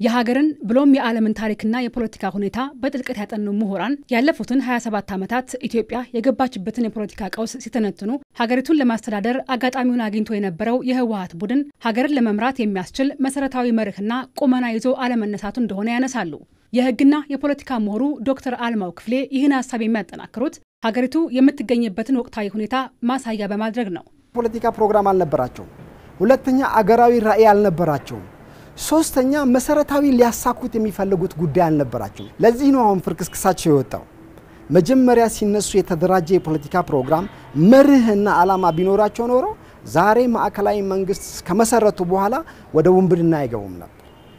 የሀገርን ብሎም የዓለምን ታሪክና የፖለቲካ ሁኔታ በጥልቀት ያጠኑ ምሁራን ያለፉትን 27 ዓመታት ኢትዮጵያ የገባችበትን የፖለቲካ ቀውስ ሲተነትኑ ሀገሪቱን ለማስተዳደር አጋጣሚውን አግኝቶ የነበረው የህወሀት ቡድን ሀገርን ለመምራት የሚያስችል መሰረታዊ መርህና ቁመና ይዞ አለመነሳቱ እንደሆነ ያነሳሉ። የህግና የፖለቲካ ምሁሩ ዶክተር አልማው ክፍሌ ይህን ሀሳብ የሚያጠናክሩት ሀገሪቱ የምትገኝበትን ወቅታዊ ሁኔታ ማሳያ በማድረግ ነው። ፖለቲካ ፕሮግራም አልነበራቸውም። ሁለተኛ አገራዊ ራዕይ አልነበራቸውም። ሶስተኛ መሰረታዊ ሊያሳኩት የሚፈልጉት ጉዳይ አልነበራቸውም። ለዚህ ነው አሁን ፍርክስክሳቸው የወጣው። መጀመሪያ ሲነሱ የተደራጀ የፖለቲካ ፕሮግራም መርህና ዓላማ ቢኖራቸው ኖሮ ዛሬ ማዕከላዊ መንግስት ከመሰረቱ በኋላ ወደ ውንብድና አይገቡም ነበር፣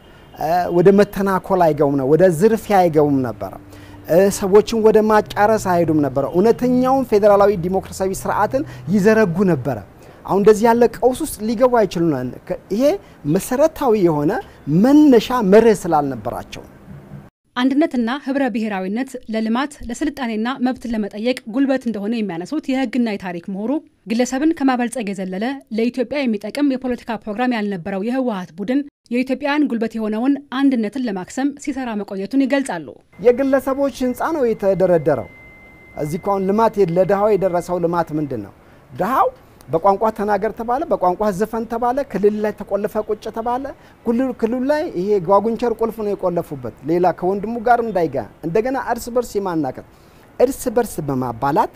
ወደ መተናኮል አይገቡም ነበር፣ ወደ ዝርፊያ አይገቡም ነበረ፣ ሰዎችን ወደ ማጫረስ አይሄዱም ነበረ። እውነተኛውን ፌዴራላዊ ዲሞክራሲያዊ ስርዓትን ይዘረጉ ነበረ። አሁን እንደዚህ ያለ ቀውስ ውስጥ ሊገቡ አይችሉም። ይሄ መሰረታዊ የሆነ መነሻ መርህ ስላልነበራቸው አንድነትና ህብረ ብሔራዊነት ለልማት ለስልጣኔና መብትን ለመጠየቅ ጉልበት እንደሆነ የሚያነሱት የህግና የታሪክ ምሁሩ ግለሰብን ከማበልጸግ የዘለለ ለኢትዮጵያ የሚጠቅም የፖለቲካ ፕሮግራም ያልነበረው የህወሀት ቡድን የኢትዮጵያውያን ጉልበት የሆነውን አንድነትን ለማክሰም ሲሰራ መቆየቱን ይገልጻሉ። የግለሰቦች ህንፃ ነው የተደረደረው። እዚህ እኮ አሁን ልማት ለድሃው የደረሰው ልማት ምንድን ነው? ድሃው በቋንቋ ተናገር ተባለ፣ በቋንቋ ዝፈን ተባለ፣ ክልል ላይ ተቆልፈ ቁጭ ተባለ። ክልሉ ላይ ይሄ ጓጉንቸር ቁልፍ ነው የቆለፉበት፣ ሌላ ከወንድሙ ጋር እንዳይጋ እንደገና እርስ በርስ የማናቀት እርስ በርስ በማባላት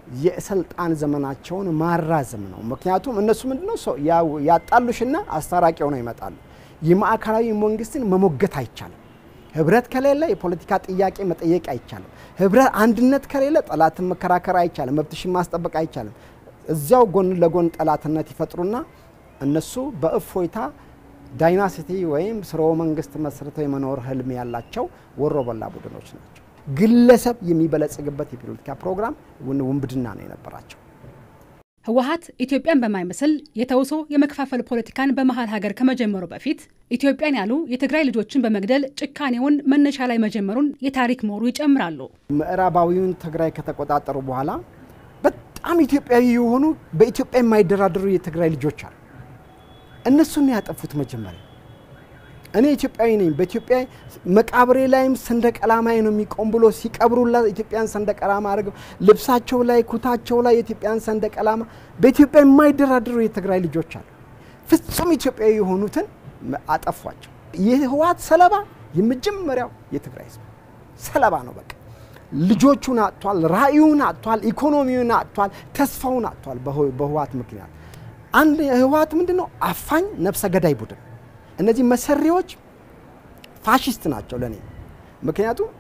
የስልጣን ዘመናቸውን ማራዘም ነው። ምክንያቱም እነሱ ምንድነው ያጣሉሽና አስታራቂ ሆነው ይመጣሉ። የማዕከላዊ መንግስትን መሞገት አይቻልም። ህብረት ከሌለ የፖለቲካ ጥያቄ መጠየቅ አይቻልም። ህብረት አንድነት ከሌለ ጠላትን መከራከር አይቻልም። መብትሽን ማስጠበቅ አይቻልም። እዚያው ጎን ለጎን ጠላትነት ይፈጥሩና እነሱ በእፎይታ ዳይናሲቲ ወይም ስርወ መንግስት መስርተው የመኖር ህልም ያላቸው ወሮ በላ ቡድኖች ናቸው። ግለሰብ የሚበለጽግበት የፖለቲካ ፕሮግራም ውንብድና ነው የነበራቸው። ህወሀት ኢትዮጵያን በማይመስል የተውሶ የመከፋፈል ፖለቲካን በመሀል ሀገር ከመጀመሩ በፊት ኢትዮጵያን ያሉ የትግራይ ልጆችን በመግደል ጭካኔውን መነሻ ላይ መጀመሩን የታሪክ ምሁሩ ይጨምራሉ። ምዕራባዊውን ትግራይ ከተቆጣጠሩ በኋላ በጣም ኢትዮጵያዊ የሆኑ በኢትዮጵያ የማይደራደሩ የትግራይ ልጆች አሉ። እነሱን ያጠፉት መጀመሪያ። እኔ ኢትዮጵያዊ ነኝ፣ በኢትዮጵያ መቃብሬ ላይም ሰንደቅ ዓላማዬ ነው የሚቆም ብሎ ሲቀብሩላ ኢትዮጵያን ሰንደቅ ዓላማ አድርገው ልብሳቸው ላይ ኩታቸው ላይ የኢትዮጵያን ሰንደቅ ዓላማ በኢትዮጵያ የማይደራደሩ የትግራይ ልጆች አሉ። ፍጹም ኢትዮጵያዊ የሆኑትን አጠፏቸው። የህወሓት ሰለባ የመጀመሪያው የትግራይ ህዝብ ሰለባ ነው በቃ ልጆቹን አጥቷል። ራእዩን አጥቷል። ኢኮኖሚውን አጥቷል። ተስፋውን አጥቷል። በህወሓት ምክንያት አንድ ህወሓት ምንድን ነው? አፋኝ ነፍሰ ገዳይ ቡድን። እነዚህ መሰሪዎች ፋሽስት ናቸው ለእኔ። ምክንያቱም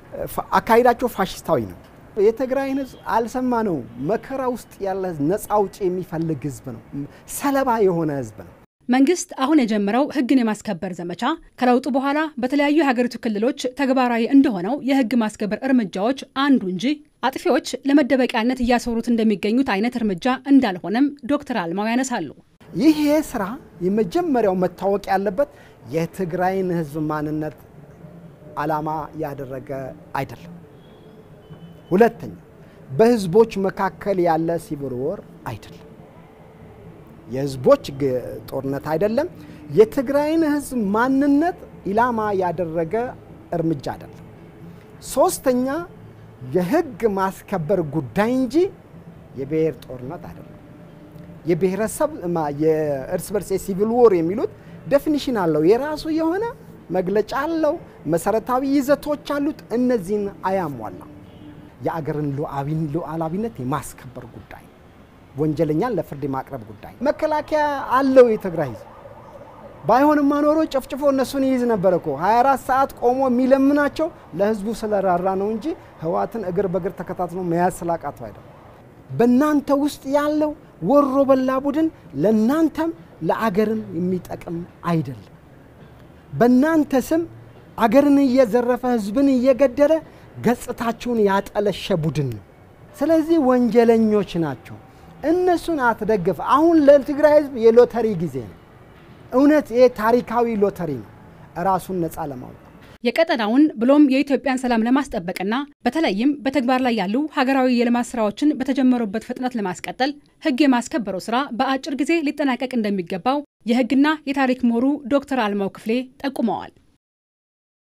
አካሄዳቸው ፋሽስታዊ ነው። የትግራይን ህዝብ አልሰማ ነው። መከራ ውስጥ ያለ ነፃ አውጪ የሚፈልግ ህዝብ ነው። ሰለባ የሆነ ህዝብ ነው። መንግስት አሁን የጀመረው ህግን የማስከበር ዘመቻ ከለውጡ በኋላ በተለያዩ የሀገሪቱ ክልሎች ተግባራዊ እንደሆነው የህግ ማስከበር እርምጃዎች አንዱ እንጂ አጥፊዎች ለመደበቂያነት እያሰሩት እንደሚገኙት አይነት እርምጃ እንዳልሆነም ዶክተር አልማው ያነሳሉ። ይሄ ስራ የመጀመሪያው መታወቅ ያለበት የትግራይን ህዝብ ማንነት ዓላማ ያደረገ አይደለም። ሁለተኛ በህዝቦች መካከል ያለ ሲቪል ወር አይደለም። የህዝቦች ጦርነት አይደለም። የትግራይን ህዝብ ማንነት ኢላማ ያደረገ እርምጃ አይደለም። ሶስተኛ የህግ ማስከበር ጉዳይ እንጂ የብሔር ጦርነት አይደለም። የብሔረሰብ የእርስ በርስ የሲቪል ዎር የሚሉት ዴፊኒሽን አለው፣ የራሱ የሆነ መግለጫ አለው፣ መሰረታዊ ይዘቶች አሉት። እነዚህን አያሟላም። የአገርን ሉዓላዊነት የማስከበር ጉዳይ ወንጀለኛን ለፍርድ የማቅረብ ጉዳይ መከላከያ አለው የትግራይ ህዝብ። ባይሆንማ ኖሮ ጨፍጭፎ እነሱን ይይዝ ነበር እኮ 24 ሰዓት ቆሞ የሚለምናቸው ለህዝቡ ስለራራ ነው እንጂ ህወሓትን እግር በእግር ተከታትሎ መያዝ ስላቃተው አይደለም። በእናንተ ውስጥ ያለው ወሮ በላ ቡድን ለእናንተም ለአገርም የሚጠቅም አይደለም። በእናንተ ስም አገርን እየዘረፈ ህዝብን እየገደለ ገጽታችሁን ያጠለሸ ቡድን ነው። ስለዚህ ወንጀለኞች ናቸው። እነሱን አትደግፍ። አሁን ለትግራይ ህዝብ የሎተሪ ጊዜ ነው። እውነት ይሄ ታሪካዊ ሎተሪ ነው፣ ራሱን ነፃ ለማውጣት የቀጠናውን ብሎም የኢትዮጵያን ሰላም ለማስጠበቅና በተለይም በተግባር ላይ ያሉ ሀገራዊ የልማት ስራዎችን በተጀመሩበት ፍጥነት ለማስቀጠል ህግ የማስከበሩ ስራ በአጭር ጊዜ ሊጠናቀቅ እንደሚገባው የህግና የታሪክ ምሁሩ ዶክተር አልማው ክፍሌ ጠቁመዋል።